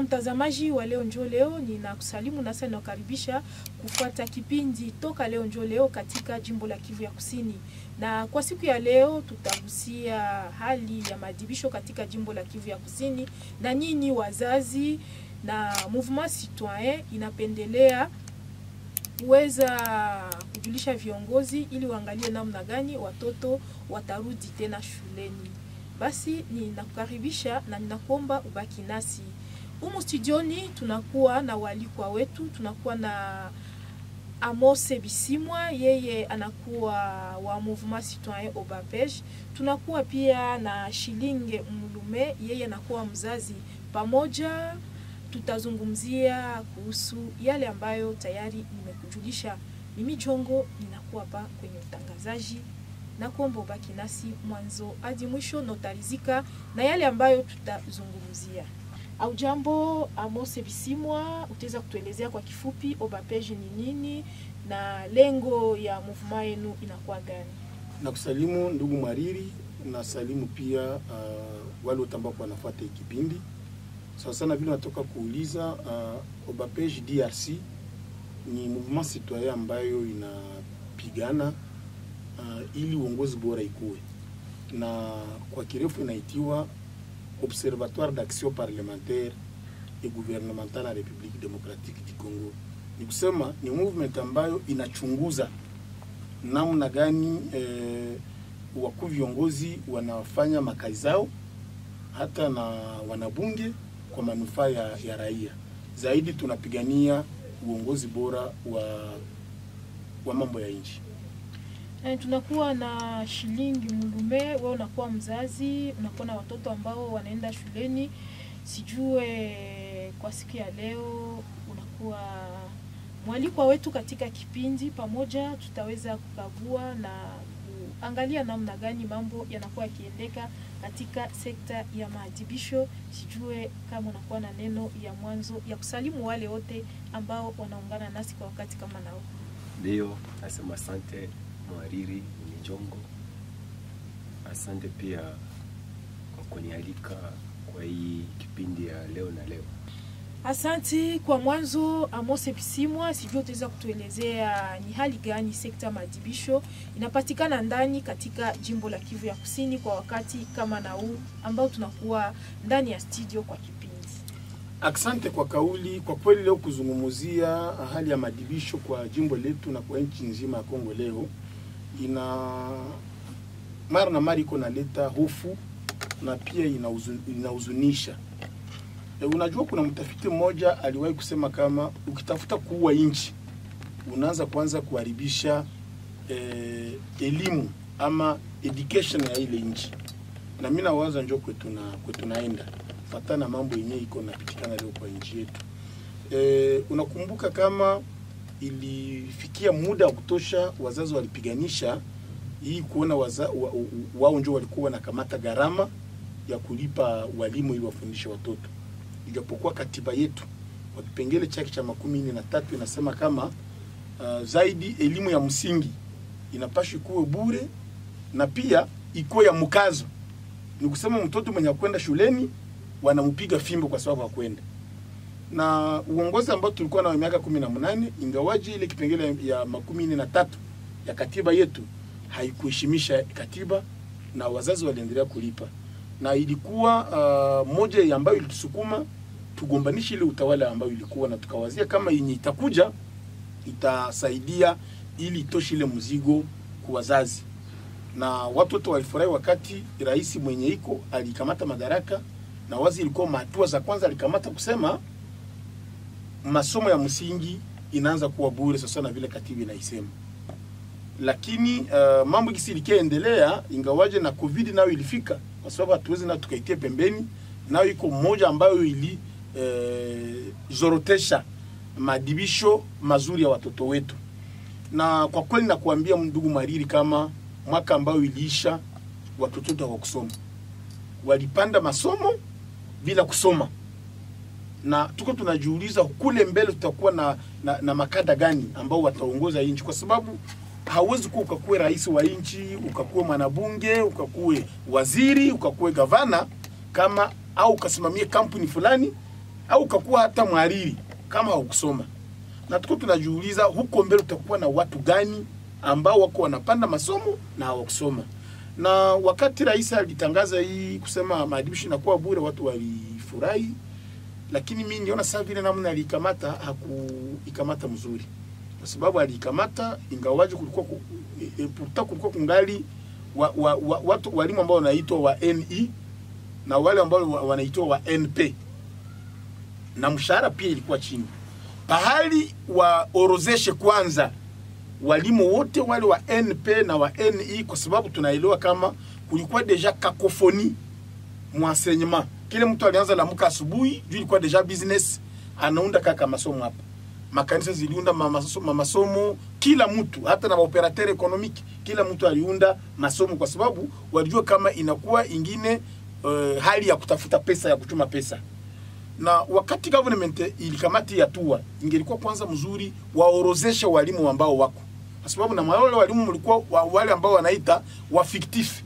mtazamaji wa Leo Njo Leo, ninakusalimu nasa ninakukaribisha kufuata kipindi toka Leo Njo Leo katika jimbo la Kivu ya Kusini, na kwa siku ya leo tutagusia hali ya maadhibisho katika jimbo la Kivu ya Kusini, na nyinyi wazazi na Mouvement Citoyen inapendelea kuweza kujulisha viongozi ili waangalie namna gani watoto watarudi tena shuleni. Basi ninakukaribisha na ninakuomba ubaki nasi humu studioni. Tunakuwa na walikwa wetu, tunakuwa na Amose Bisimwa, yeye anakuwa wa Mouvement Citoyen Obapej. Tunakuwa pia na Shilinge Mulume, yeye anakuwa mzazi. Pamoja tutazungumzia kuhusu yale ambayo tayari nimekujulisha. Mimi Jongo ninakuwa hapa kwenye utangazaji na kuomba ubaki nasi mwanzo hadi mwisho, notarizika na yale ambayo tutazungumzia. Au jambo Amose Bisimwa, utaweza kutuelezea kwa kifupi Obapej ni nini na lengo ya movement yenu inakuwa gani? Na kusalimu ndugu Mariri na salimu pia uh, wale wote ambao wanafuata hii kipindi sawa sana vile natoka kuuliza. Uh, Obapej DRC ni mouvement citoyen ambayo inapigana uh, ili uongozi bora ikuwe, na kwa kirefu inaitiwa Observatoire d'action parlementaire et gouvernementale la République démocratique du Congo. Ni kusema ni movement ambayo inachunguza namna gani eh, wakuu viongozi wanafanya makazi zao hata na wanabunge kwa manufaa ya, ya raia. Zaidi tunapigania uongozi bora wa, wa mambo ya nchi. E, tunakuwa na Shilingi Mulume, wewe unakuwa mzazi, unakuwa na watoto ambao wanaenda shuleni. Sijue kwa siku ya leo unakuwa mwalikwa wetu katika kipindi. Pamoja tutaweza kukagua na kuangalia namna gani mambo yanakuwa yakiendeka katika sekta ya maadhibisho. Sijue kama unakuwa na neno ya mwanzo ya kusalimu wale wote ambao wanaungana nasi kwa wakati kama nao. Ndio, nasema asante mwariri Mijongo, asante pia kwa kunialika kwa hii kipindi ya leo na leo. Asanti kwa mwanzo, Amose Bisimwa, sijui utaweza kutuelezea ni hali gani sekta maadhibisho inapatikana ndani katika jimbo la Kivu ya Kusini kwa wakati kama na huu ambao tunakuwa ndani ya studio kwa kipindi. Asante kwa kauli. Kwa kweli leo kuzungumzia hali ya maadhibisho kwa jimbo letu na kwa nchi nzima ya Kongo leo ina mara na mara iko naleta hofu na pia inahuzunisha. E, unajua kuna mtafiti mmoja aliwahi kusema kama ukitafuta kuua nchi unaanza kwanza kuharibisha e, elimu ama education ya ile nchi, na mimi nawaza njo kwetu na kwetu naenda fatana na mambo yenyewe iko napitikana leo kwa nchi yetu. E, unakumbuka kama ilifikia muda wa kutosha, wazazi walipiganisha hii kuona waza, wa, wao ndio walikuwa wanakamata gharama ya kulipa walimu ili wafundishe watoto, ijapokuwa katiba yetu kwa kipengele chake cha makumi nne na tatu inasema kama uh, zaidi elimu ya msingi inapaswa kuwe bure na pia ikuwe ya mkazo. Ni kusema mtoto mwenye akwenda shuleni wanampiga fimbo kwa sababu hakwenda na uongozi ambao tulikuwa na miaka kumi na mnane ingawaji ile kipengele ya makumi nne na tatu ya katiba yetu haikuheshimisha katiba na wazazi waliendelea kulipa, na ilikuwa uh, moja ambayo ilitusukuma tugombanishe ile utawala ambayo ilikuwa, na tukawazia kama yenye itakuja itasaidia ili itoshe ile mzigo kwa wazazi, na watu wote walifurahi wakati rais mwenye iko alikamata madaraka, na wazi ilikuwa hatua za kwanza alikamata kusema masomo ya msingi inaanza kuwa bure sasa na vile katiba inaisema. Lakini uh, mambo gisi likiendelea, ingawaje na covid nayo ilifika, kwa sababu hatuwezi na tukaitia pembeni, nayo iko mmoja ambayo ili eh, zorotesha maadibisho mazuri ya watoto wetu. Na kwa kweli nakuambia ndugu Mariri, kama mwaka ambayo iliisha, watoto wetu hawakusoma, walipanda masomo bila kusoma na tuko tunajiuliza kule mbele tutakuwa na, na, na makada gani ambao wataongoza nchi, kwa sababu hauwezi kuwa ukakuwe rais wa nchi ukakuwe mwanabunge ukakuwe waziri ukakuwe gavana kama au ukasimamie kampuni fulani au ukakuwa hata mhariri kama haukusoma na tuko tunajiuliza huko mbele utakuwa na watu gani ambao wako wanapanda masomo na hawakusoma na wakati rais alitangaza hii kusema maadibisho inakuwa bure watu walifurahi lakini mi niona saa vile namna aliikamata hakuikamata mzuri kwa sababu aliikamata ingawaje kulikuwa ku, e, e, pourtant kulikuwa kungali wa, wa, wa, watu walimu ambao wanaitwa wa NE na wale ambao wa- wanaitwa wa NP na mshahara pia ilikuwa chini pahali waorozeshe kwanza walimu wote wale wa NP na wa NE kwa sababu tunaelewa kama kulikuwa deja kakofoni mwenseignement kile mtu alianza lamuka asubuhi juu ilikuwa deja business anaunda kaka masomo hapa makanisa ziliunda ma- maso- ma- masomo kila mtu hata na maoperateur economique kila mtu aliunda masomo kwa sababu walijua kama inakuwa ingine uh, hali ya kutafuta pesa ya kuchuma pesa na wakati government ilikamati hatua ingelikuwa kwanza mzuri waorozeshe walimu ambao wako kwa sababu na wale walimu mlikuwa wa, wale ambao wanaita wa fictif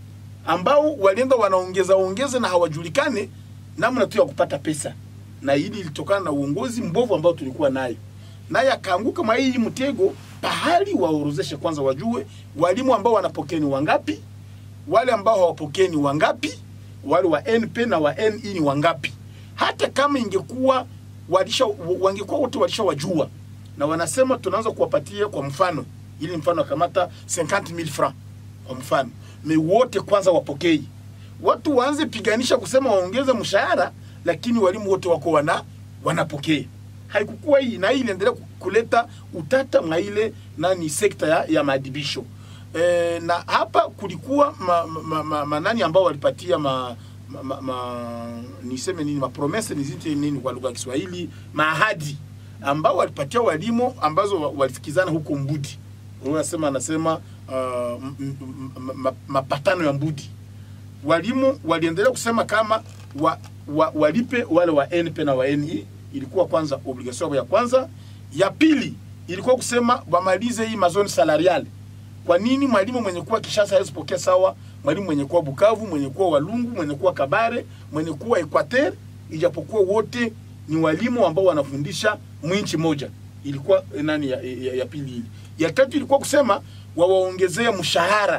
ambao walienda wanaongeza ongeza na hawajulikane namna tu ya kupata pesa na hili ilitokana na uongozi mbovu ambao tulikuwa nayo naye akaanguka mwa hii mtego pahali waorozeshe kwanza wajue walimu ambao wanapokea ni wangapi wale ambao hawapokee ni wangapi wale wa NP na wa NE ni wangapi hata kama ingekuwa walisha wangekuwa wote walishawajua na wanasema tunaanza kuwapatia kwa mfano ili mfano akamata 50000 francs kwa mfano me wote kwanza wapokei watu waanze piganisha kusema waongeze mshahara lakini walimu wote wako wana wanapokea haikukuwa hii na hii iliendelea ku- kuleta utata mwa ile nani sekta ya, ya maadibisho e, na hapa kulikuwa ma, ma, ma, ma, manani ambao walipatia ma, ma, ma, ma, niseme nini mapromese nizite nini kwa lugha ya Kiswahili maahadi ambao walipatia walimu ambazo wa- walisikizana huko Mbudi. Unasema anasema uh, m- m- m- ma- mapatano ya Mbudi. Walimu waliendelea kusema kama wa, wa, walipe wale wa NP na wa NE, ilikuwa kwanza obligation ya kwanza. Ya pili ilikuwa kusema wamalize hii mazone salariale. Kwa nini mwalimu mwenye kuwa Kishasa hawezi pokea sawa mwalimu mwenye kuwa Bukavu, mwenye kuwa Walungu, mwenye kuwa Kabare, mwenye kuwa Equateur, ijapokuwa wote ni walimu ambao wanafundisha mwinchi moja. Ilikuwa eh, nani ya, ya, ya pili hili. Ya tatu ilikuwa kusema wawaongezee mshahara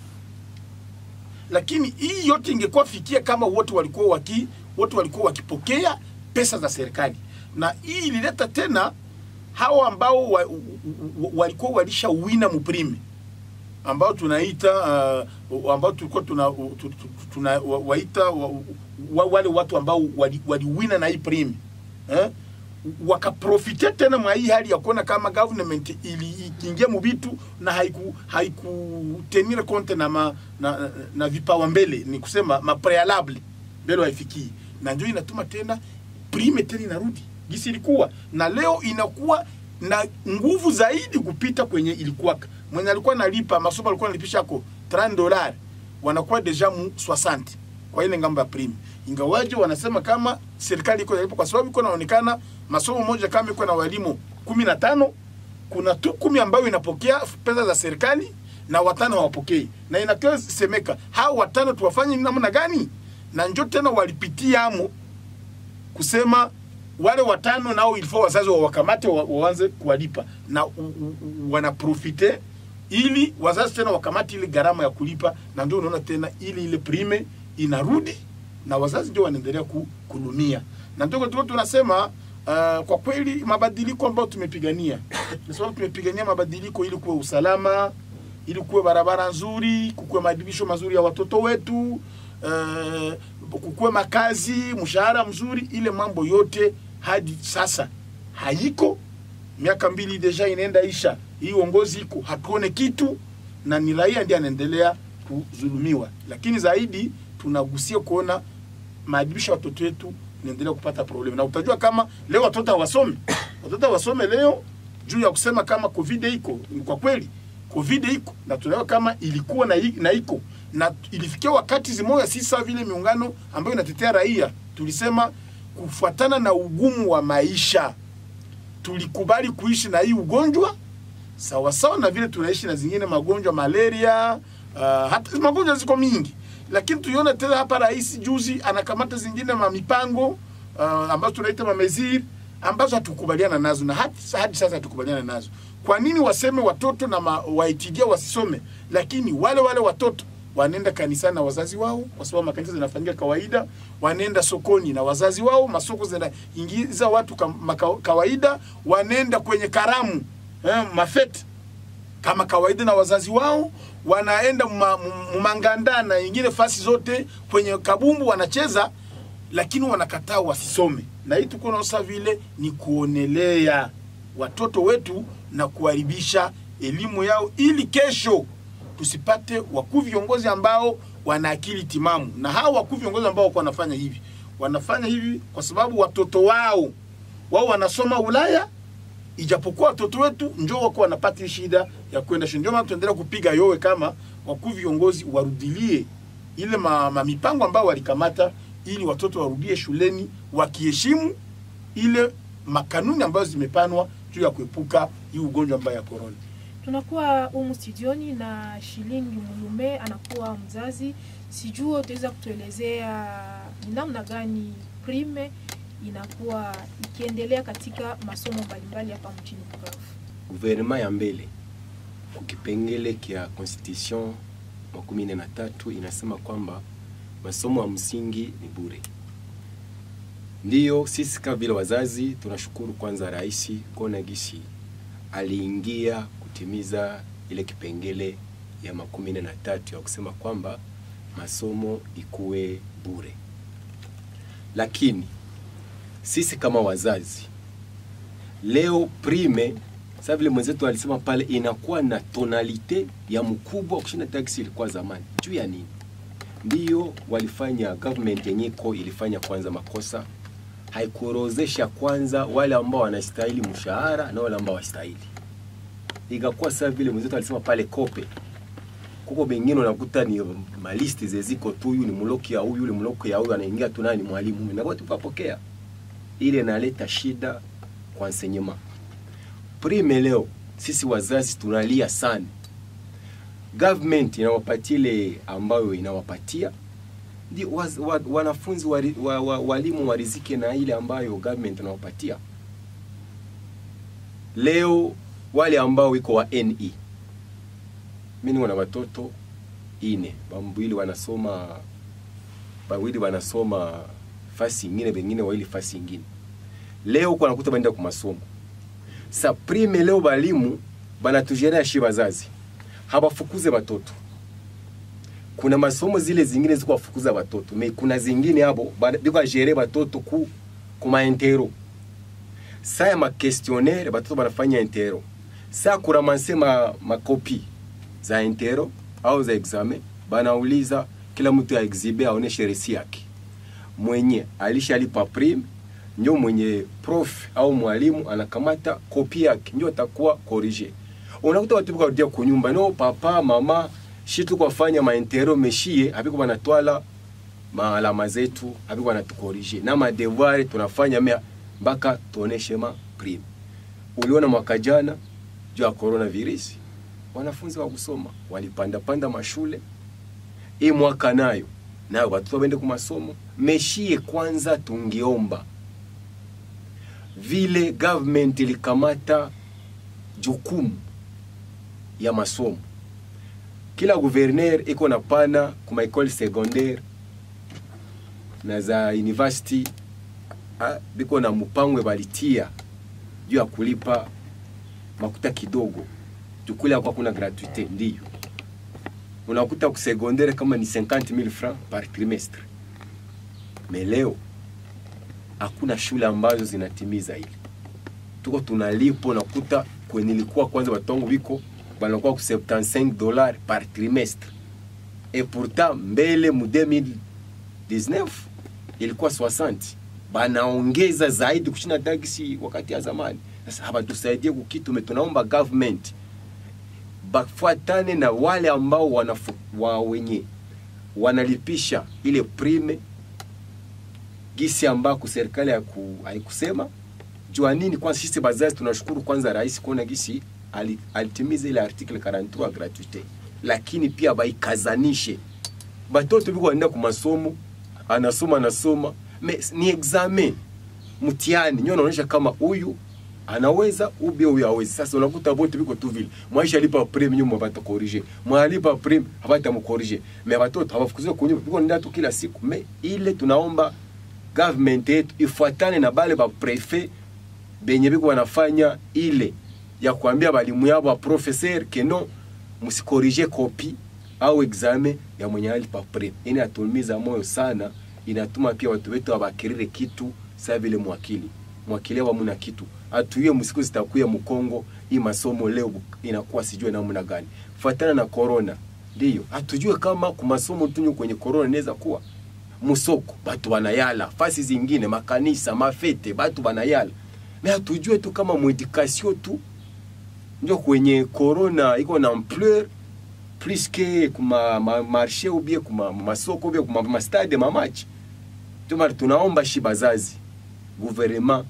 lakini hii yote ingekuwa fikia kama wote walikuwa waki wote walikuwa wakipokea pesa za serikali, na hii ilileta tena hawa ambao wa, wa, walikuwa walishawina muprime ambao tunaita uh, ambao tulikuwa tuna, tu- tu- tuna wa- waita wa, wa, wale watu ambao wali- waliwina na hii prime eh? wakaprofite tena mwa hii hali ya kuona kama government ili ikiingia mubitu na haiku haikutenir compte na, ma, na, na, na vipawa mbele ni kusema ma prealable mbele haifikii na ndio inatuma tena prime tena inarudi gisi ilikuwa na leo inakuwa na nguvu zaidi kupita kwenye ilikuwa mwenye alikuwa nalipa masomo alikuwa analipisha ko 30 dollars wanakuwa deja mu 60 kwa ile ngambo ya prime ingawaje wanasema kama serikali iko inalipa kwa sababu iko naonekana masomo moja kama iko na walimu kumi na tano kuna tu kumi ambayo inapokea pesa za serikali na watano hawapokei, na inakiwa semeka hao watano tuwafanye namna gani? Na njo tena walipitia amo kusema wale watano nao ilifaa wazazi wawakamate wa- waanze kuwalipa na u- u- u- wanaprofite ili wazazi tena wakamate ile gharama ya kulipa, na ndio unaona tena ile ile prime inarudi na wazazi ndio wanaendelea ku, kulumia, na ndio tulikuwa tunasema uh, kwa kweli mabadiliko ambayo tumepigania, kwa sababu tumepigania mabadiliko ili kuwe usalama, ili kuwe barabara nzuri, kukuwe maadibisho mazuri ya watoto wetu uh, kukuwe makazi, mshahara mzuri, ile mambo yote hadi sasa haiko. Miaka mbili deja inaenda isha, hii uongozi iko, hatuone kitu, na ni raia ndiye anaendelea kudhulumiwa. Lakini zaidi tunagusia kuona maadibisho ya watoto wetu inaendelea kupata problem, na utajua kama leo watoto hawasome, watoto hawasome leo juu ya kusema kama covid iko. Ni Kwa kweli covid iko na tunaona kama ilikuwa na, i- na iko na ilifikia wakati zimoya, si sawa vile miungano ambayo inatetea raia, tulisema kufuatana na ugumu wa maisha tulikubali kuishi na hii ugonjwa sawa sawa na vile tunaishi na zingine magonjwa malaria, uh, hata magonjwa ziko mingi, lakini tuiona tena hapa rais juzi anakamata zingine ma mipango uh, ambazo tunaita mameziri ambazo hatukubaliana nazo na hadi, hadi sasa hatukubaliana nazo. Kwa nini waseme watoto na ma, waitidia wasisome, lakini wale wale watoto wanaenda kanisani na wazazi wao, kwa sababu makanisa zinafanyika kawaida. Wanaenda sokoni na wazazi wao, masoko zinaingiza watu kama kawaida. Wanaenda kwenye karamu eh, mafete kama kawaida na wazazi wao. Wanaenda mumanganda na ingine fasi zote kwenye kabumbu wanacheza, lakini wanakataa wasisome, na hii tuko naosa vile ni kuonelea watoto wetu na kuharibisha elimu yao ili kesho tusipate wakuu viongozi ambao wana akili timamu. Na hao wakuu viongozi ambao wako wanafanya hivi, wanafanya hivi kwa sababu watoto wao wao wanasoma Ulaya, ijapokuwa watoto wetu njoo wako wanapata shida ya kwenda shule. Ndio maana tuendelea kupiga yowe kama wakuu viongozi warudilie ile ma, ma mipango ambao walikamata ili watoto warudie shuleni wakiheshimu ile makanuni ambazo zimepanwa juu ya kuepuka hii ugonjwa mbaya ya korona. Tunakuwa humu studioni na Shilingi Mulume anakuwa mzazi. Sijui utaweza kutuelezea ni namna gani prime inakuwa ikiendelea katika masomo mbalimbali hapa mjini Bukavu. Guvernema ya mbele kukipengele kia constitution makumi nne na tatu inasema kwamba masomo ya msingi ni bure. Ndiyo sisi kama vile wazazi tunashukuru kwanza rais kuona gisi aliingia kutimiza ile kipengele ya makumi nne na tatu ya kusema kwamba masomo ikuwe bure, lakini sisi kama wazazi leo prime sasa vile mwenzetu alisema pale, inakuwa na tonalite ya mkubwa kushinda taksi ilikuwa zamani. Juu ya nini? Ndiyo walifanya government yenyeko ilifanya kwanza makosa, haikuorozesha kwanza wale ambao wanastahili mshahara na wale ambao wastahili. Ikakuwa sasa vile mwenzetu alisema pale kope kuko bengine unakuta ni malisti zeziko tu, huyu ni mloki ya huyu, ni mloki ya huyu, anaingia tu naye ni mwalimu, na kwa tupapokea ile inaleta shida kwa enseignement prime. Leo sisi wazazi tunalia sana, government inawapatia ile ambayo inawapatia ndi waz, wa, wanafunzi wari, wa, wa, walimu warizike na ile ambayo government inawapatia. Leo wale ambao wiko wa NE mimi niko na watoto ine, bambili wanasoma bawili wanasoma fasi ingine, bengine wawili fasi ingine. Leo kwa nakuta baenda kwa masomo sa prime. Leo balimu banatujerea shi bazazi habafukuze batoto. Kuna masomo zile zingine ziko wafukuza batoto me, kuna zingine hapo biko ajere batoto ku kuma intero sa ya ma questionnaire batoto banafanya intero sa kuramanse ma makopi za intero au za examen, banauliza kila mtu ya exhibe aoneshe resi yake mwenye alishalipa prime, ndio mwenye prof au mwalimu anakamata kopi yake, ndio atakuwa corrige. Unakuta watu bikarudia kunyumba, no papa mama shitu kwafanya maintero meshie abiko banatwala maalama zetu abiko banatukorije na madevoir tunafanya mea mpaka tuoneshe ma prime. Uliona mwaka jana juu ya coronavirus wanafunzi wa kusoma walipanda panda mashule. Hii mwaka nayo nayo watoto waende kwa masomo. Meshie kwanza, tungiomba vile government ilikamata jukumu ya masomo, kila guverner iko na pana kuma ekole secondaire na za university biko na mupangwe balitia juu ya kulipa makuta kidogo tukule kwa kuna gratuite ndio unakuta ku secondaire kama ni 50000 francs par trimestre. Mais leo hakuna shule ambazo zinatimiza ile, tuko tunalipo. Unakuta kwenye ilikuwa kwanza watongo biko banakuwa ku 75 dollars par trimestre, et pourtant mbele mu 2019 ilikuwa 60, banaongeza zaidi kushinda taksi wakati ya zamani. Sasa hapa tusaidie kukitu, tunaomba government bafuatane na wale ambao wanafu, wa wenye wanalipisha ile prime gisi ambako serikali haikusema jua nini. Kwanza sisi bazazi tunashukuru kwanza rais kuona gisi alitimiza ile article 43 gratuite, lakini pia baikazanishe batoto biko wanaenda ku masomo, anasoma anasoma me ni examen mtihani nyo naonyesha kama huyu anaweza ubie huyu hawezi. Sasa unakuta bote biko tu vile mwaisha lipa prime nyuma bata corriger mwalipa prime habata mkorriger me watoto hawafukuziwa kunyuma biko nenda tu kila siku me ile tunaomba government yetu ifuatane na bale ba prefet benye biko wanafanya ile ya kuambia balimu yao ba professeur keno msikorije kopi au examen ya mwenye alipa prime. Ini atumiza moyo sana, inatuma pia watu wetu wabakirire kitu saa vile mwakili mwakili wa muna kitu atuye msiku zitakuya mkongo hii masomo leo inakuwa sijue namna gani fuatana na corona ndio atujue kama kumasomo tunyo kwenye corona inaweza kuwa musoko batu banayala fasi zingine makanisa mafete batu banayala me atujue tu kama mwedikasio tu ndio kwenye corona iko na ampleur plus que kuma ma, marché ou bien kuma masoko ou bien kuma mastade mamachi ndio tunaomba shi bazazi gouvernement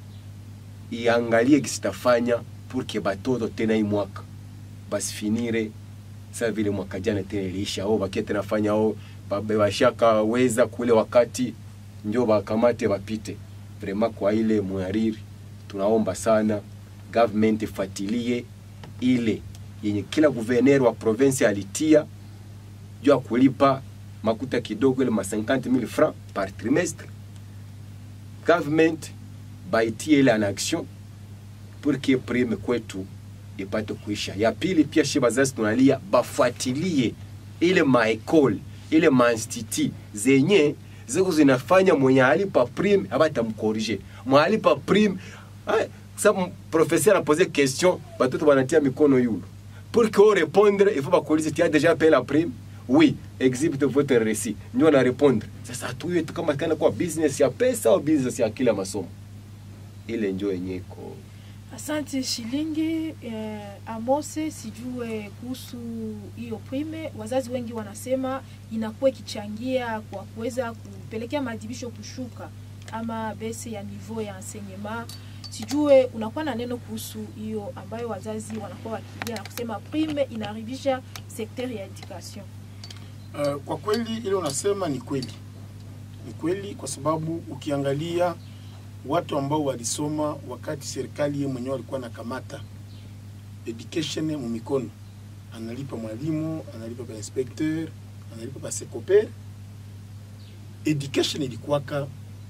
iangalie kisitafanya pour que batoto tena hii mwaka basifinire sa vile mwaka jana tena iliisha au bakie tena fanya au bashaka weza kule wakati ndio bakamate bapite vraiment kwa ile mwariri tunaomba sana government ifatilie ile yenye kila guverner wa province alitia juu ya kulipa makuta kidogo ile ma 50000 francs par trimestre government baitie ile en action pour que prime kwetu ipate kuisha. Ya pili pia shi bazazi tunalia bafuatilie ile maekole ile mainstitut zenye ziko zinafanya mwenye alipa prime abata mkorije mwalipa prime sa professeur apose question batoto banatia mikono yulu pour que on répondre il faut bakuulize tu as déjà payé la prime oui exhibite votre récit ndio na répondre sasa hatuye tu kama kana kwa business ya pesa au business ya kila masomo ile njo yenye iko Asante Shilingi. Eh, Amose, sijue kuhusu hiyo prime. Wazazi wengi wanasema inakuwa ikichangia kwa kuweza kupelekea maadhibisho kushuka ama bese ya niveau ya enseignement. Sijue unakuwa na neno kuhusu hiyo ambayo wazazi wanakuwa wakilia na kusema prime inaharibisha sekteri ya education. Uh, kwa kweli ile unasema ni kweli, ni kweli kwa sababu ukiangalia watu ambao walisoma wakati serikali yeye mwenyewe alikuwa anakamata education mu mikono, analipa mwalimu, analipa ba inspecteur, analipa ba sekoper, education ilikuwaka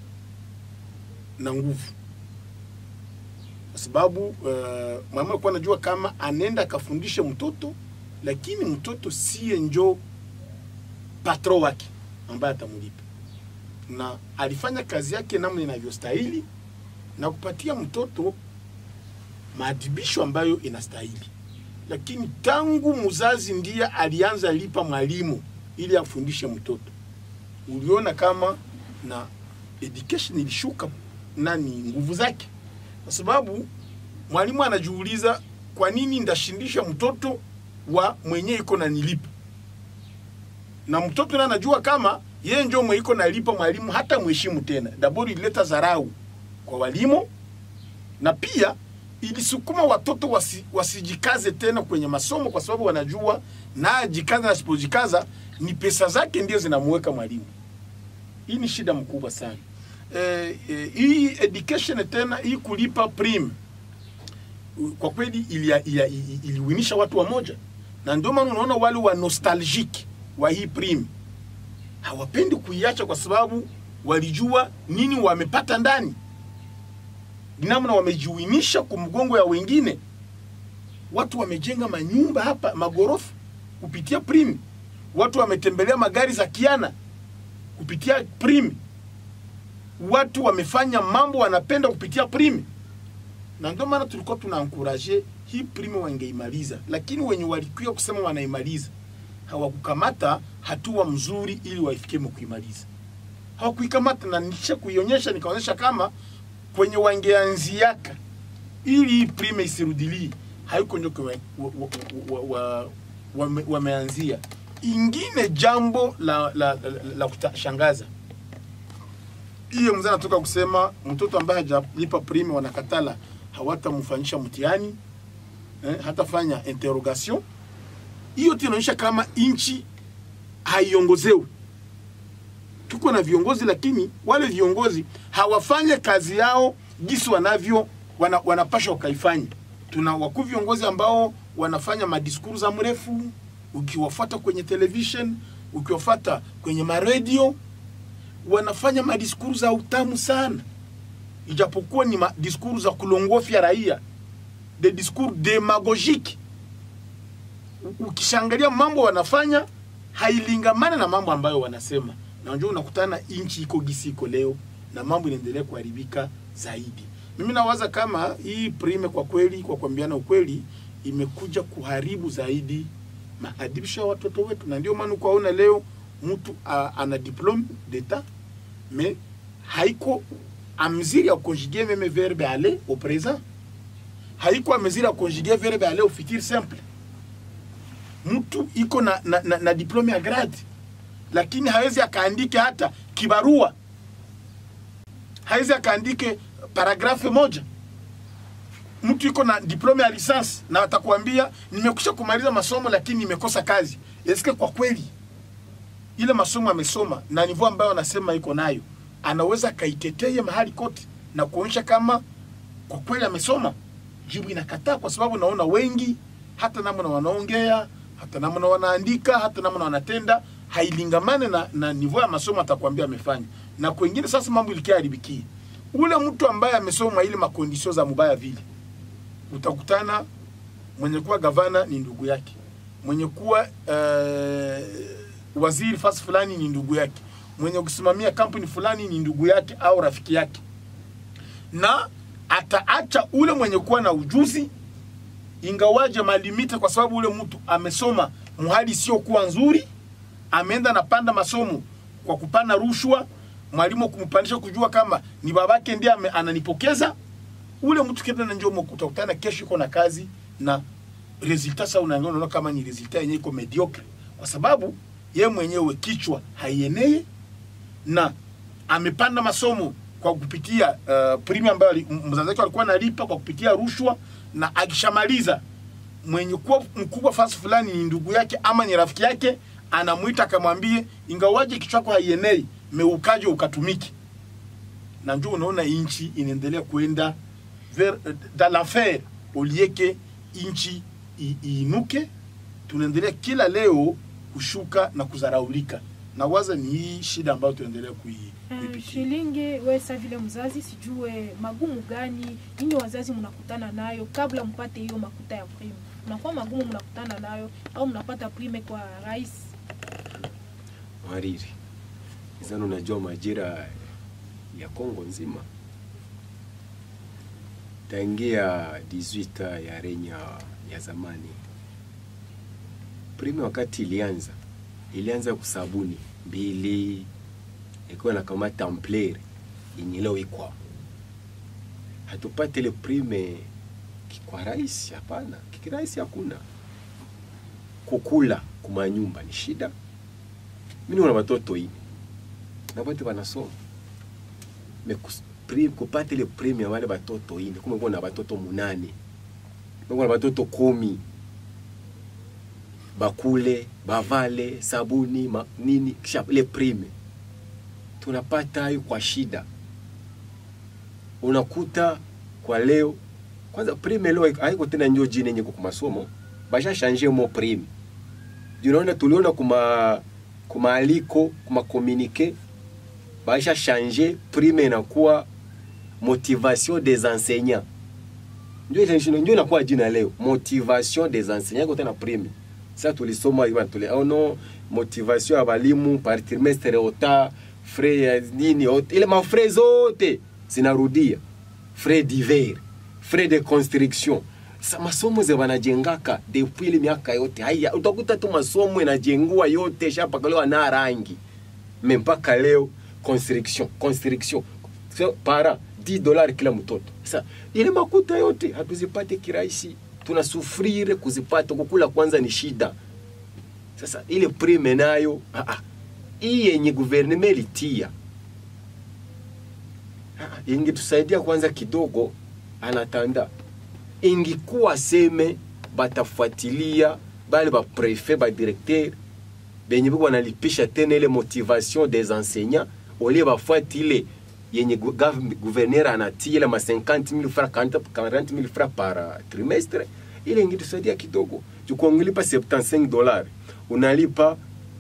na nguvu, kwa sababu uh, mama alikuwa anajua kama anaenda akafundisha mtoto, lakini mtoto siye njo patro wake ambaye atamulipa na alifanya kazi yake namna inavyostahili na kupatia mtoto maadhibisho ambayo inastahili. Lakini tangu mzazi ndiye alianza lipa mwalimu ili afundishe mtoto, uliona kama na education ilishuka nani nguvu zake, kwa sababu mwalimu anajiuliza kwa nini ndashindisha mtoto wa mwenye iko na nilipa, na mtoto naye anajua kama yeye ndio mweiko nalipa mwalimu hata mheshimu tena. Dabori ilileta dharau kwa walimu na pia ilisukuma watoto wasi, wasijikaze tena kwenye masomo, kwa sababu wanajua na ajikaza na asipojikaza ni pesa zake ndio zinamuweka mwalimu. Hii ni shida mkubwa sana. E, e, hii education tena hii kulipa prime kwa kweli iliwinisha ili, ili, ili watu wamoja, na ndio maana unaona wale wa nostalgic wa hii prime hawapendi kuiacha kwa sababu walijua nini wamepata ndani, namna wamejiuinisha kumgongo ya wengine. Watu wamejenga manyumba hapa magorofa kupitia prime, watu wametembelea magari za kiana kupitia prime, watu wamefanya mambo wanapenda kupitia prime, na ndio maana tulikuwa tuna ankuraje hii prime wangeimaliza, lakini wenye walikuwa kusema wanaimaliza hawakukamata hatua mzuri ili waifikie kuimaliza. Hawakuikamata, na nisha kuionyesha nikaonyesha kama kwenye wangeanziaka ili hii prime isirudilii haiko ndio wameanzia. Wa, wa, wa ingine jambo la, la, la, la kushangaza hiyo mzee anatoka kusema mtoto ambaye hajalipa prime wanakatala hawatamfanyisha mtihani eh, hatafanya interrogation hiyo tu inaonyesha kama nchi haiongozewi. tuko na viongozi lakini wale viongozi hawafanye kazi yao jinsi wanavyo wana, wanapasha wakaifanya tuna wakuu viongozi ambao wanafanya madiskuru za mrefu ukiwafuata kwenye television ukiwafuata kwenye maredio wanafanya madiskuru za utamu sana ijapokuwa ni madiskuru za kulongofya raia de discours demagogique U- ukishangalia mambo wanafanya hailingamana na mambo ambayo wanasema na ndio unakutana inchi iko gisi iko leo na mambo inaendelea kuharibika zaidi mimi nawaza kama hii prime kwa kweli kwa kuambiana ukweli imekuja kuharibu zaidi maadibisho ya watoto wetu na ndio maana ukaona leo mtu a- ana diplome d'etat mais haiko a mesure ya conjuguer meme verbe aller au présent haiko a mesure ya conjuguer verbe aller au futur simple mtu iko na, na, na, na diplome ya grade lakini hawezi akaandike hata kibarua hawezi akaandike paragrafe moja mtu iko na diplome ya lisansi na atakwambia nimekusha kumaliza masomo lakini nimekosa kazi eske kwa kweli ile masomo amesoma na nivo ambayo anasema iko nayo anaweza akaiteteye mahali kote na kuonyesha kama kwa kweli amesoma jibu inakataa kwa sababu naona wengi hata namna wanaongea hata namna wanaandika hata namna wanatenda hailingamane na, na nivo ya masomo atakwambia amefanya na kwengine sasa mambo ilikia haribikie ule mtu ambaye amesoma ile makondisio za mubaya vile utakutana mwenye kuwa gavana ni ndugu yake mwenye kuwa uh, waziri fasi fulani ni ndugu yake mwenye kusimamia kampuni fulani ni ndugu yake au rafiki yake na ataacha ule mwenye kuwa na ujuzi ingawaje malimite kwa sababu ule mtu amesoma muhali isiyokuwa nzuri ameenda napanda masomo kwa kupana rushwa mwalimu kumpandisha kujua kama ni babake ndiye ame- ananipokeza ule mtu kenda na njomo utakutana kesho iko na kazi na resultat sasa unaangalia unaona kama ni resultat yenyewe iko mediocre kwa sababu ye mwenyewe kichwa haienee na amepanda masomo kwa kupitia uh, primi ambayo ali- m- mzazi wake alikuwa analipa kwa kupitia rushwa na akishamaliza mwenye kuwa mkubwa fasi fulani ni ndugu yake ama ni rafiki yake anamwita akamwambie ingawaje kichwa chako haienei meukaje ukatumiki na ndio unaona inchi inaendelea kuenda vers dans l'enfer au lieu que inchi i- iinuke tunaendelea kila leo kushuka na kuzaraulika na waza ni hii shida ambayo tunaendelea kui, Uh, kuipitia Shilinge, we sa vile mzazi, sijue magumu gani ninyi wazazi mnakutana nayo kabla mpate hiyo makuta ya prime? Mnakuwa magumu mnakutana nayo au mnapata prime kwa rais? Hariri, izani unajua majira ya Kongo nzima tangia 18 ya renya ya zamani, prime wakati ilianza ilianza kusabuni mbili ikiwa na kama templaire yenye leo ikwa hatupate ile prime kwa rais, hapana, kikirahisi hakuna. Kukula kumanyumba ni shida mimi nina watoto ine na wote wanasoma me kus- pri- kupata ile prime ya wale watoto ine kumbe kuna watoto munane kumbe kuna watoto kumi bakule bavale sabuni ma, nini kisha ile prime tunapata hayo kwa shida unakuta kwa leo kwanza prime leo haiko tena njo jina yenye kwa masomo basha changer mo prime unaona tuliona kuma kumaaliko kuma communique baisha changer prime inakuwa motivation des enseignants ndio ile ndio inakuwa jina leo motivation des enseignants kote na prime sasa tulisoma hiyo tuli oh no motivation ya walimu par trimestre ota frais ya nini ota, ile mafrais zote zinarudia frais divers frais de construction sa masomo ze wanajengaka depuis ile miaka yote haya utakuta tu masomo inajengua yote shapakaliwa na rangi me mpaka leo construction construction so, para 10 dollars kila mtoto sasa ile makuta yote hatuzipate kirahisi tunasufrire kuzipata kukula kwanza ni shida sasa ile prime nayo ah, ah, hii yenye guverneme ilitia ah, ah, ingetusaidia kwanza kidogo anatanda ingikuwa seme batafuatilia bale baprefe badirekter benye biko wanalipisha tena ile motivation des enseignants olie bafuati ile yenye gu- gav- gouverneur anatia ile ma 50000 francs 40 40000 francs par uh, trimestre ile ingetusaidia kidogo jukuangilipa 75 dollars unalipa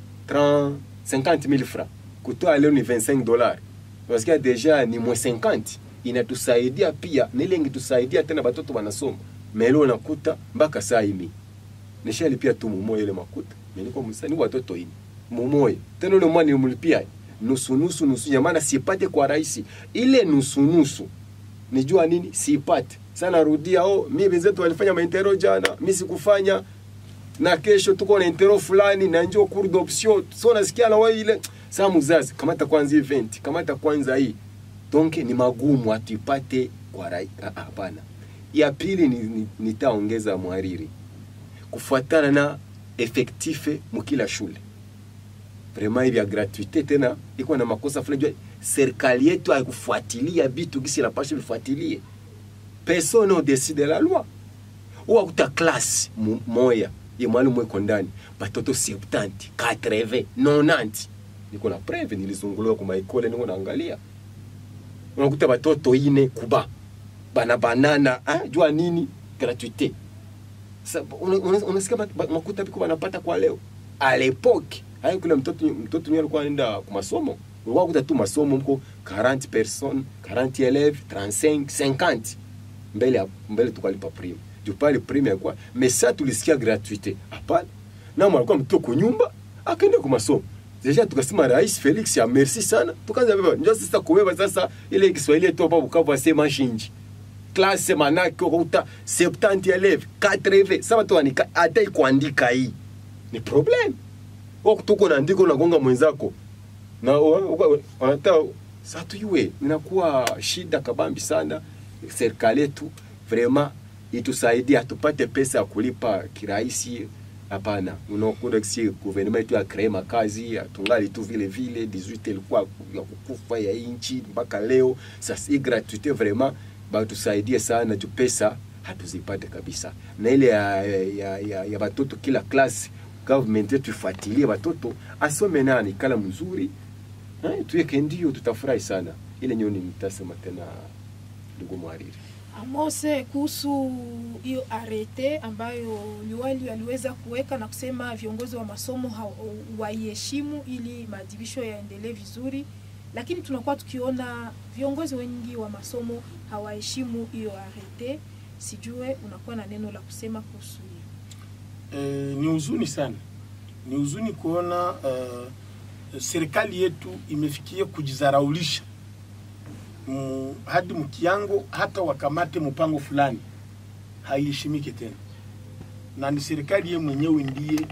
30 50000 francs kutoa leo ni 25 dollars unasikia deja ni mwe 50 inatusaidia pia na ile ingetusaidia tena batoto wanasoma melo unakuta mpaka saa hii nishalipia tu mumoya ile makuta nilikuwa msanii watoto ini mumoya tena ule mwana nilimlipia nusu nusu nusu ya maana sipate kwa rahisi ile nusu nusu nijua nini sipate sana rudia oh mimi wenzetu walifanya maintero jana mimi sikufanya na kesho tuko na intero fulani na njoo cours d'option so nasikia na wewe ile saa mzazi kamata kwanza event kamata kwanza hii donc ni magumu atipate kwa rai ah, hapana ya pili ni, ni, nitaongeza mwariri kufuatana na efektife mukila shule vraiment hivi ya gratuite tena iko na makosa fulani jua serikali yetu haikufuatilia vitu gisi inapaswa vifuatilie personne au dessus de la loi uwakuta klasi mu- moya ye mwalimu eko ndani batoto 70 80 90 niko na preve nilizunguliwa kwa maikole niko naangalia unakuta batoto ine kuba bana banana ah, jua nini gratuite Sa- una- una- unasikia ba- ba- makuta biko banapata kwa leo a lepoke hayo kule mtoto mtoto ni alikuwa anaenda kwa masomo ulikuwa kuta tu masomo mko 40 personnes 40 élèves 35 50 mbele ya- mbele tukalipa prime juu pale prime yakuwa mesa tulisikia gratuite hapana namo alikuwa mtoto kunyumba akaenda kwa masomo deja tukasema rais Felix ya merci sana tukaanza beba njoo sasa kubeba sasa ile Kiswahili yetu hapa Bukavu asema shinji klase manake ukuta 70 eleve 80 sasa tu anika hata kuandika hii ni problem wako tuko na andiko unagonga mwenzako na wanataka sasa tuiwe inakuwa shida kabambi sana serikali yetu vraiment itusaidie tupate pesa ya kulipa kirahisi hapana unakuta kisi gouvernement yetu ya kree makazi tungali tu vile vile 18 ilikuwa ya kukufa ya inchi mpaka leo sasa hii gratuite vraiment batusaidie sana juu pesa hatuzipate kabisa na ile ya, ya, ya, ya batoto kila klasi government yetu ifuatilie batoto asome nani kala mzuri eh, tuweke ndio tutafurahi sana ile nyoni nitasema tena ndugu mwariri Amose, kuhusu hiyo arete ambayo liwali aliweza kuweka na kusema viongozi wa masomo hawa- waiheshimu ili maadhibisho yaendelee vizuri, lakini tunakuwa tukiona viongozi wengi wa masomo hawaheshimu hiyo arete. Sijue unakuwa na neno la kusema kuhusu hiyo. Eh, ni huzuni sana, ni huzuni kuona uh, serikali yetu imefikia kujizaraulisha mu, hadi mkiango hata wakamate mpango fulani haiheshimike tena, na ni serikali ye mwenyewe ndiye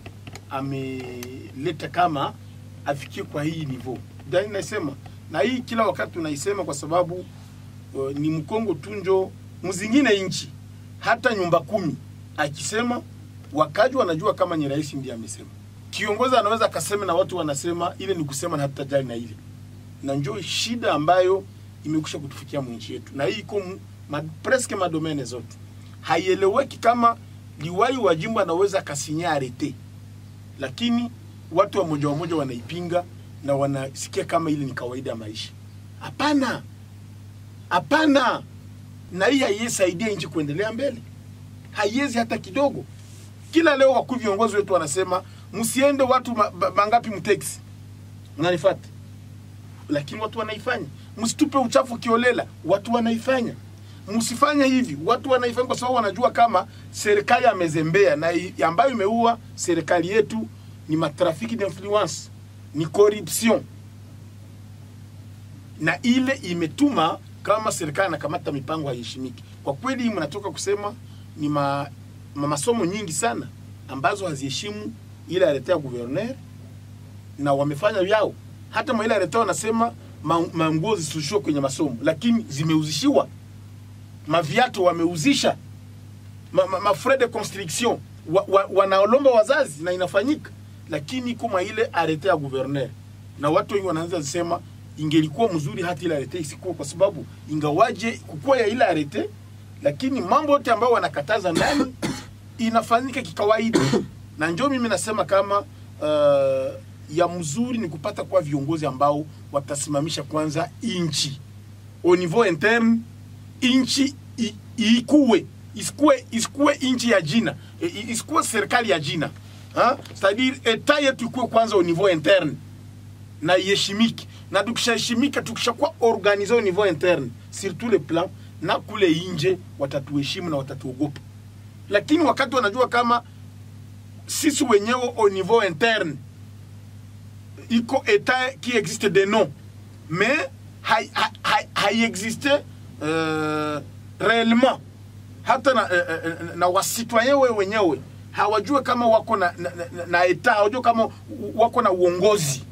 ameleta kama afikie kwa hii nivo. Ndio nasema na hii kila wakati tunaisema kwa sababu uh, ni mkongo tunjo mzingine nchi hata nyumba kumi akisema wakaji wanajua kama ni rais ndiye amesema. Kiongozi anaweza akasema na watu wanasema ile ni kusema na hatutajali na ile, na njoo shida ambayo imekusha kutufikia mwinchi yetu, na hii iko mu- ma, preske madomene zote. Haieleweki kama liwai wa jimbo anaweza akasinya arete, lakini watu wa moja wa moja wanaipinga na wanasikia kama ile ni kawaida ya maisha. Hapana, hapana, na hii haiyesaidia nchi kuendelea mbele, haiwezi hata kidogo. Kila leo wakuu viongozi wetu wanasema msiende watu ma, ba- mangapi mteksi, unanifuata? Lakini watu wanaifanya. Msitupe uchafu kiolela, watu wanaifanya. Msifanye hivi, watu wanaifanya kwa sababu wanajua kama serikali amezembea, na i- ambayo imeua serikali yetu ni matrafiki d'influence, ni corruption na ile imetuma kama serikali anakamata mipango haiheshimiki. Kwa kweli, mnatoka kusema ni ma, ma masomo nyingi sana ambazo haziheshimu ile aletea gouverneur na wamefanya yao. Hata mwa ile aletea wanasema ma- manguo zisishushiwe kwenye masomo, lakini zimeuzishiwa. Maviatu wameuzisha, ma, ma, ma frais de construction wa, wa, wanaolomba wazazi na inafanyika, lakini kama ile arete ya gouverneur na watu wengi wanaanza kusema ingelikuwa mzuri hata ile arete isikuwa, kwa sababu ingawaje kukua ya ile arete, lakini mambo yote ambayo wanakataza ndani inafanyika kikawaida, na njoo mimi nasema kama uh, ya mzuri ni kupata kwa viongozi ambao watasimamisha kwanza inchi au niveau interne, inchi i- ikuwe isikuwe isikuwe inchi ya jina I- i- isikuwe serikali ya jina ha? c'est-à-dire eta yetu ikuwe kwanza au niveau interne na iheshimike, na tukishaheshimika, tukishakuwa organize au niveau interne sur tous les plans, na kule inje watatuheshimu na watatuogopa. Lakini wakati wanajua kama sisi wenyewe au niveau interne iko etat qui existe de nom mais hai- hai- hai- haiexiste euh, réellement hata na, eh, eh, eh, na wasitwaye we wenyewe hawajue kama wako na, na, na, na eta hawajue kama wako na uongozi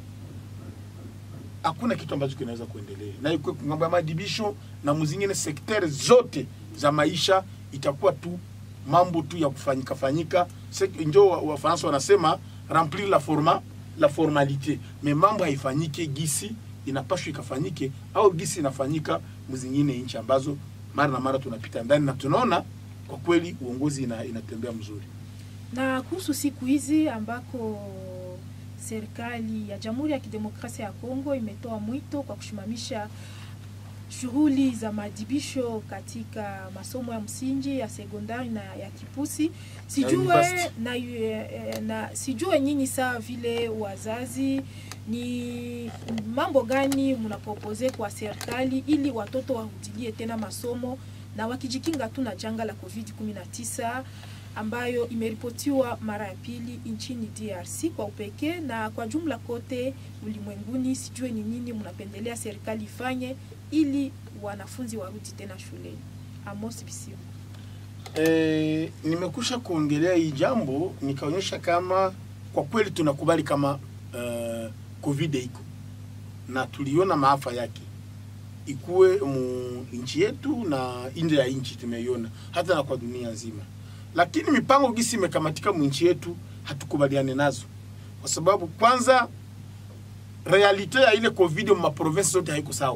hakuna kitu ambacho kinaweza kuendelea na ikuwe ngambo ya madibisho na muzingine sekteri zote za maisha itakuwa tu mambo tu ya kufanyika fanyika Se- njo wa- wafaransa wanasema remplir la forma la formalite me mambo haifanyike gisi inapashwa ikafanyike au gisi inafanyika mzingine nchi ambazo mara na mara tunapita ndani na tunaona kwa kweli uongozi ina, inatembea mzuri na kuhusu siku hizi ambako serikali ya Jamhuri ya Kidemokrasia ya Kongo imetoa mwito kwa kusimamisha shughuli za maadhibisho katika masomo ya msingi ya sekondari na ya kipusi sijue university. na, eh, na sijue nyinyi saa vile wazazi ni mambo gani mnapropose kwa serikali ili watoto warudilie tena masomo na wakijikinga tu na janga la COVID-19 ambayo imeripotiwa mara ya pili nchini DRC kwa upekee na kwa jumla kote ulimwenguni. Sijue ni nini mnapendelea serikali ifanye ili wanafunzi warudi tena shuleni. Amos Bisimu. E, nimekusha kuongelea hii jambo nikaonyesha kama kwa kweli tunakubali kama uh, covid iko na tuliona maafa yake ikuwe mu nchi yetu na nje ya nchi tumeiona hata na kwa dunia nzima, lakini mipango gisi imekamatika mu nchi yetu hatukubaliane nazo, kwa sababu kwanza realite ya ile covid mu maprovinsi zote haiko sawa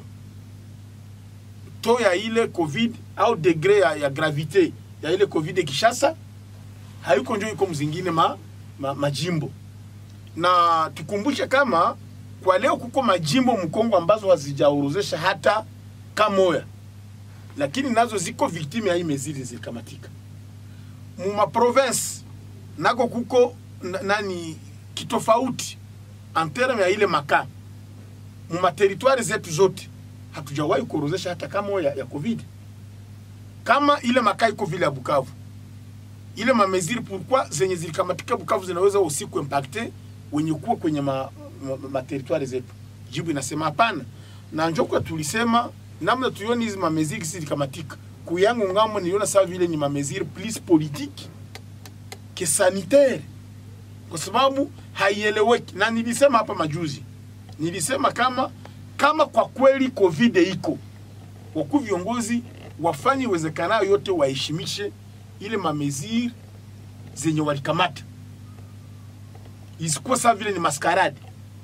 to ya ile covid au degre ya, ya gravite ya ile covid ya Kishasa haiko njo iko mzingine ma, ma, majimbo na tukumbushe kama kwa leo kuko majimbo mkongo ambazo hazijaorozesha hata kamoya, lakini nazo ziko victime ya hii mezili zilikamatika mu maprovince nako kuko na- nani kitofauti en terme ya ile makaa mu materitwari zetu zote hatujawahi kuorozesha hata kama ya, ya covid kama ile makaa iko vile ya Bukavu ile mameziri pourquoi zenye zilikamatika Bukavu zinaweza usiku impacte wenye kuwa kwenye ma, ma, ma, materitwari zetu. Jibu inasema hapana, na njokwa tulisema namna tuioni hizi mameziri zilikamatika kuyangu ngambo, niliona sawa vile ni mameziri plus politique que sanitaire, kwa sababu haieleweki, na nilisema hapa majuzi, nilisema kama kama kwa kweli covid iko wakuu viongozi wafanye iwezekanayo yote waheshimishe ile mameziri zenye walikamata, isikuwa sawa vile ni maskarade,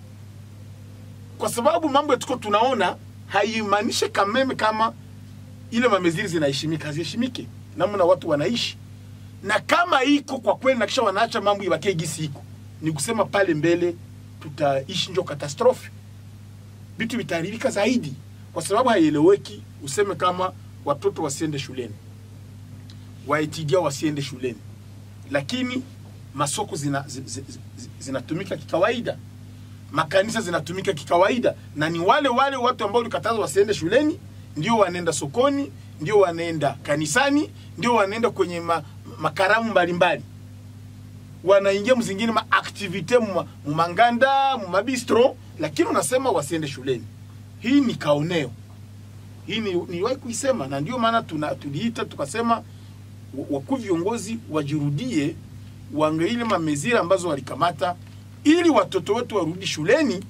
kwa sababu mambo yetuko tunaona haimaanishi kameme kama ile mameziri zinaheshimika, haziheshimike namna watu wanaishi, na kama iko kwa kweli, na kisha wanaacha mambo ibakie gisi iko, ni kusema pale mbele tutaishi njo katastrofe, vitu vitaharibika zaidi, kwa sababu haieleweki. Useme kama watoto wasiende shuleni, waetidia wasiende shuleni, lakini masoko zina, zi- zi- zi- zinatumika kikawaida, makanisa zinatumika kikawaida, na ni wale wale watu ambao ulikataza wasiende shuleni ndio wanaenda sokoni, ndio wanaenda kanisani, ndio wanaenda kwenye ma, makaramu mbalimbali wanaingia mzingine maaktivite mumanganda mumabistro, lakini unasema wasiende shuleni. Hii ni kaoneo, hii ni niwahi kuisema, na ndio maana tuna tuliita tukasema wa- wakuu viongozi wajirudie, waangalie mamezira ambazo walikamata ili watoto wetu warudi shuleni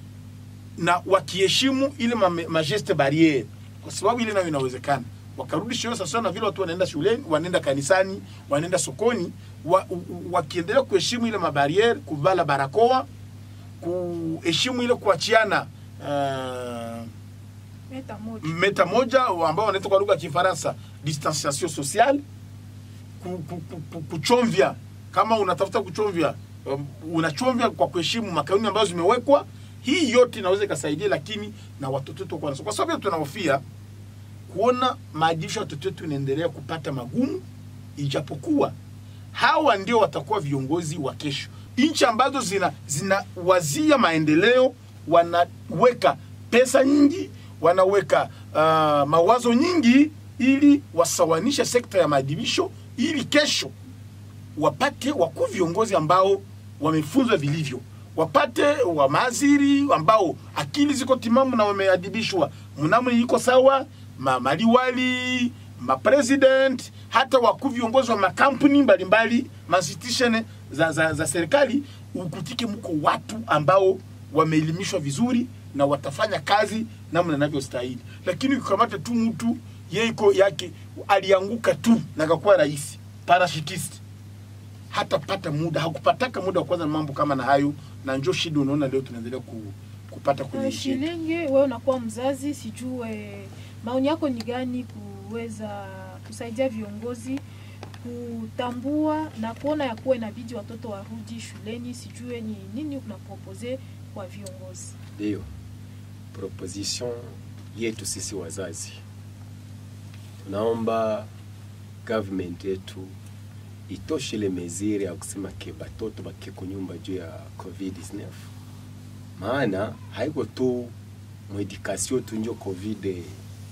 na wakiheshimu ile mame- majeste barriere, kwa sababu ile nayo inawezekana wakarudi shule sasa, na vile watu wanaenda shuleni, wanaenda kanisani, wanaenda sokoni, wa, u- u- wakiendelea kuheshimu ile mabariere, kuvala barakoa, kuheshimu ile kuachiana uh, Meta moja. meta moja ambao wanaita kwa lugha ya Kifaransa distanciation sociale, ku- ku- ku- ku- kuchomvya kama unatafuta kuchomvya um, unachomvya kwa kuheshimu makanuni ambazo zimewekwa. Hii yote inaweza ikasaidia, lakini na watoto wetu kwanza, kwa sababu tunahofia kuona maadibisho ya watoto wetu inaendelea kupata magumu, ijapokuwa hawa ndio watakuwa viongozi wa kesho. Nchi ambazo zina zinawazia maendeleo wanaweka pesa nyingi, wanaweka uh, mawazo nyingi ili wasawanishe sekta ya maadibisho, ili kesho wapate wakuu viongozi ambao wamefunzwa vilivyo, wapate wa maaziri ambao akili ziko timamu na wameadibishwa, mnamo iko sawa, ma maliwali mapresident, hata wakuu viongozi wa makampuni mbalimbali institution za, za, za serikali, ukutike mko watu ambao wameelimishwa vizuri na watafanya kazi namna inavyostahili. Lakini ukikamata tu mtu yeye iko yake alianguka tu na akakuwa rais parashutist hatapata muda, hakupataka muda wa kwanza na mambo kama na hayo, na njo shida unaona leo tunaendelea ku, kupata kwenye Uh, nchi yetu. Shilenge, wewe unakuwa mzazi, sijue maoni yako ni gani kuweza kusaidia viongozi kutambua na kuona ya kuwa inabidi watoto warudi shuleni. Sijue ni nini unapropose kwa viongozi. Ndio proposition yetu sisi wazazi, tunaomba government yetu itoshe ile meziri ya kusema ke batoto bakie kunyumba juu ya covid-19, maana haiko tu mwedikasio tu njo covid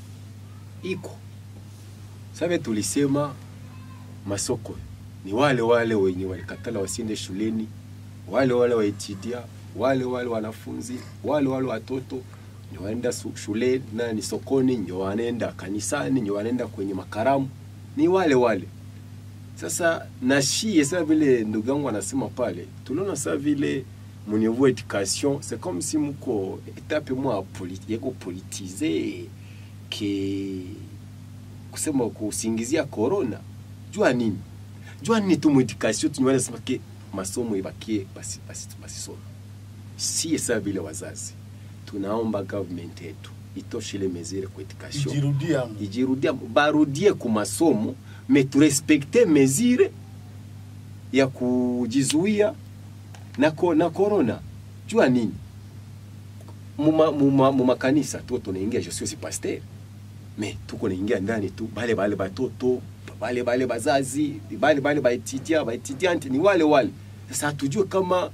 iko sabe. Tulisema masoko ni wale wale wenye walikatala wasiende shuleni, wale wale waitidia, wale wale wanafunzi, wale wale watoto ndio wanaenda su- shule nani sokoni, ndio wanaenda kanisani, ndio wanaenda kwenye makaramu, ni wale wale. Sasa na shie sasa vile ndugu yangu anasema pale, tunaona sasa vile mu niveau education c'est comme si muko etape mwa politi, yeko politize ke kusema kusingizia corona jua nini jua nini tu mu education tunywana sema ke masomo ibakie basi basi basi soma si sasa vile wazazi tunaomba government yetu itoshe ile mesure kwa education Ijirudia hapo. ijirudia barudie ku masomo me turespekte mesure ya kujizuia na, ko, na corona jua nini muma, muma, muma kanisa tu tunaingia je suis aussi pasteur me tuko naingia ndani tu bale bale batoto bale bale bazazi bale bale baetidia baetidiante ni wale wale sasa hatujue kama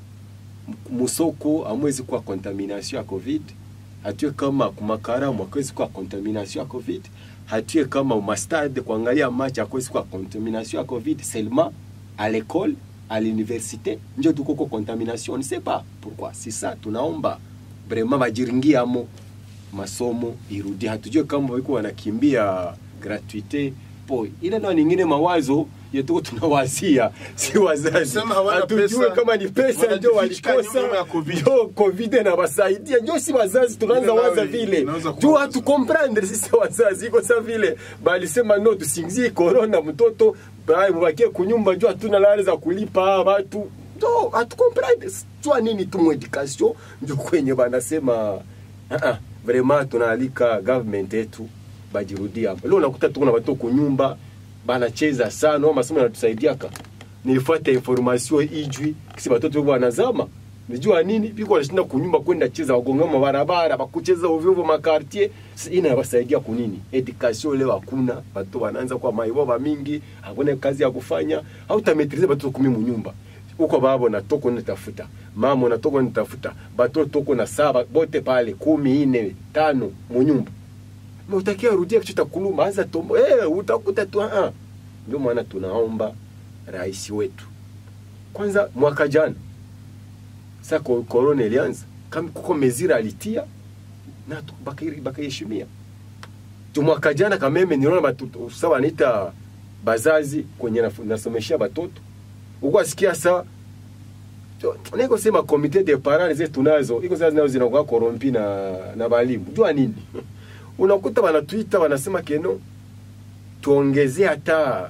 musoko amwezi kuwa contamination ya covid hatue kama kumakaramu akwezi kuwa contamination ya covid hatue kama mastade kuangalia match akwezi kuwa contamination ya covid seulement à l'école à l'université njo tukoko contamination on ne sait pas pourquoi c'est ça tunaomba vraiment bajiringiamo masomo irudi hatujue kama wiko wanakimbia gratuite po ile nao ningine mawazo yetuko tunawazia si wazazi Sema hawana hatujue pesa, kama ni pesa ndio wanajificha walikosa nyuma ya COVID. ndio covid inawasaidia ndio si wazazi tunaanza Ile nayo waza vile inaweza kuwa tu wazo. hatukomprendre sisi wazazi iko sa vile balisema no tusingizie corona mtoto bai mubakie kunyumba juu hatuna lale za kulipa watu ndo hatukomprendre jua nini tu mwedikasio ndio kwenye banasema uh -uh, vraiment tunaalika government yetu bajirudia hapo leo unakuta tuko na watoto kunyumba banacheza sana au masomo yanatusaidiaka nilifuata information ijwi kisi batoto bebo wanazama nijua nini biko wanashinda kunyumba kwenda cheza wagonga mabarabara bakucheza ovyo ovyo makartier Si ina yabasaidia kunini education leo hakuna watu wanaanza kwa maiboba mingi hakuna kazi ya kufanya hautametrize batoto kumi munyumba uko babo na toko nitafuta mama na toko nitafuta batoto toko na saba bote pale kumi ine tano munyumba na utakia rudia kichota kuluma anza tombo eh utakuta tu ah ndio maana tunaomba rais wetu kwanza mwaka jana sa ko- korona ilianza kama kuko mezira alitia na tu- baka- bakaiheshimia tu mwaka jana kameme niliona batoto sa wanaita bazazi kwenye nafu- nasomeshia batoto uko asikia sa So, niko sema komite de parents zetu nazo iko sasa nazo zinakuwa korompi na na balimu jua nini unakuta wanatuita wanasema keno tuongezee hata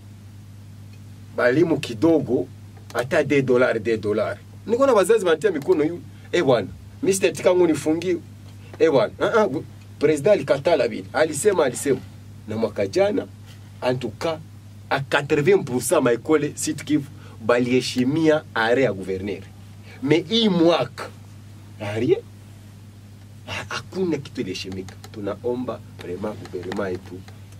balimu kidogo hata de dolari de dolari niko na wazazi wanatia mikono yu eh bwana mimi sitatika ngo nifungie eh bwana ah ah president alikatala vile alisema alisema na mwaka jana en tout cas a 80% maekole Sud Kivu baliheshimia are ya guverner me hii mwaka arie ha- hakuna kitu iliheshimika tunaomba vrema guvernema yetu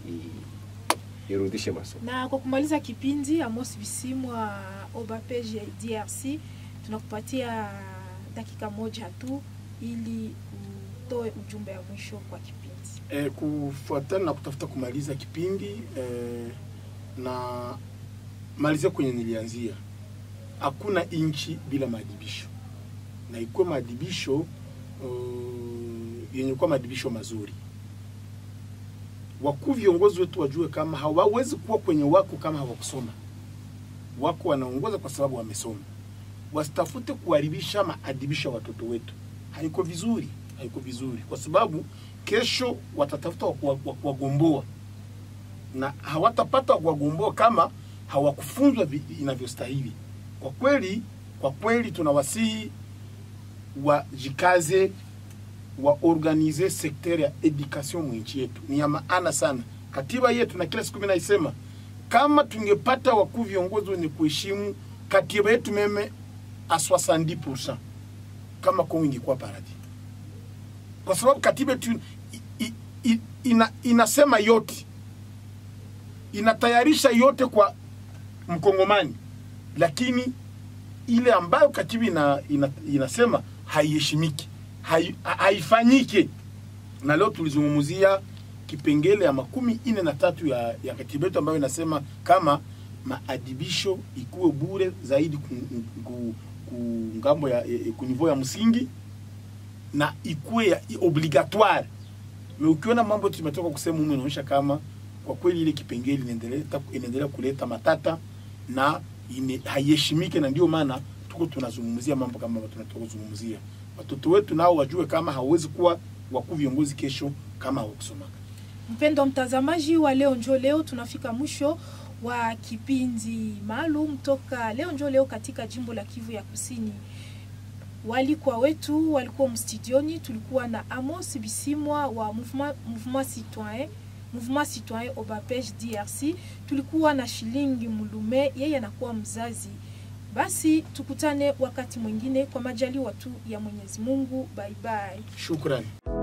i- irudishe masomo Na kwa kumaliza kipindi, Amos Bisimwa Obapege DRC, tunakupatia dakika moja tu ili utoe ujumbe wa mwisho kwa kipindi. e, kufuatana na kutafuta kumaliza kipindi e, na malizia kwenye nilianzia, hakuna nchi bila maadibisho, na ikuwe maadibisho uh, yenye kuwa maadibisho mazuri. Wakuu viongozi wetu wajue kama hawawezi kuwa kwenye wako kama hawakusoma. Wako wanaongoza kwa sababu wamesoma. Wasitafute kuharibisha maadibisho ya watoto wetu, haiko vizuri, haiko vizuri kwa sababu kesho watatafuta wa kuwa- wa kuwagomboa na hawatapata wa kuwagomboa kama hawakufunzwa vi- inavyostahili. Kwa kweli, kwa kweli tunawasihi wajikaze waorganize sekter ya education mwinchi yetu, ni ya maana sana. Katiba yetu na kila siku mimi naisema, kama tungepata wakuu viongozi wenye kuheshimu katiba yetu meme a 70% kama Kongo ingekuwa paradis kwa sababu katiba yetu i- i- i- ina, inasema yote, inatayarisha yote kwa mkongomani, lakini ile ambayo katiba ina, ina, inasema haiheshimiki, hai- ha- haifanyike. Na leo tulizungumzia kipengele ya makumi ine na tatu ya, ya katiba yetu ambayo inasema kama maadibisho ikuwe bure zaidi ku, ku, ku ngambo ya, ya, ku niveau ya msingi na ikuwe ya obligatoire. Me ukiona mambo tumetoka kusema humu, inaonyesha kama kwa kweli ile kipengele inaendelea inaendelea kuleta matata na ine, haiheshimike, na ndio maana tuko tunazungumzia mambo kama ambayo tunatoka kuzungumzia. Watoto wetu nao wajue kama hawezi kuwa wakuu viongozi kesho kama hawakusomaka. Mpendo mtazamaji wa leo njo leo, tunafika mwisho wa kipindi maalum toka leo njo leo katika jimbo la Kivu ya Kusini. Walikuwa wetu walikuwa mstudioni, tulikuwa na Amos Bisimwa wa Mouvement, Mouvement Citoyen Mouvement Citoyen Obapege DRC, tulikuwa na Shilingi Mulume, yeye anakuwa mzazi. Basi tukutane wakati mwingine kwa majaliwa tu ya Mwenyezi Mungu. Bye bye. Shukrani.